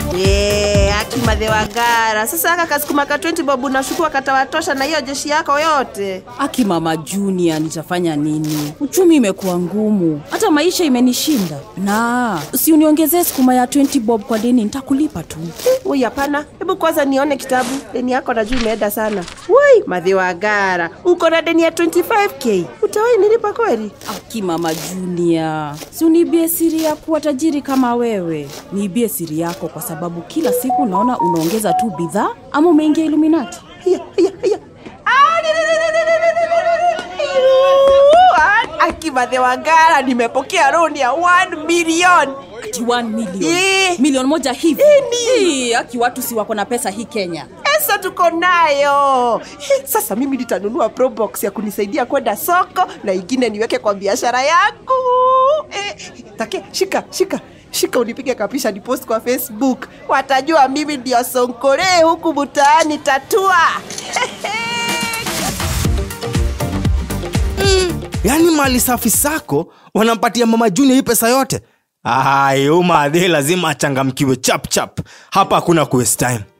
Yeah, akimadhe wagara sasa aka kasukuma ka 20 bob unashukua katawatosha na hiyo jeshi yako yote Aki mama Junior, nitafanya nini? Uchumi imekuwa ngumu, hata maisha imenishinda. Na si uniongezee sukuma ya 20 bob kwa deni, nitakulipa tu. Ui, hapana, hebu kwanza nione kitabu. Deni yako najua imeenda sana. Wai, madhi wagara, uko na deni ya 25k. Utawahi nilipa kweli? Aki mama Junior, si uniibie siri ya kuwa tajiri kama wewe. Niibie siri yako, kwa sababu kila siku naona unaongeza tu bidhaa, ama umeingia Illuminati. Hiya, hiya, hiya. Ah, ni- ni- ni- ni- ni- ni- ni- ni- ni- Yu, ah, Akimadhe wagara, nimepokea roni ya 1 million. Ati 1 million. Eh. Milioni moja hivi. Ini. Eh, Aki watu si wako na pesa hii Kenya. pesa tuko nayo Eh, sasa mimi nitanunua probox ya kunisaidia kwenda soko na ingine niweke kwa biashara yangu eh, take shika shika shika unipige kapisha ni post kwa facebook watajua mimi ndio sonkore huku mtaani tatua yaani mali safi sako wanampatia mama junior hii pesa yote ai umadhe lazima achangamkiwe chap chap hapa hakuna kuwaste time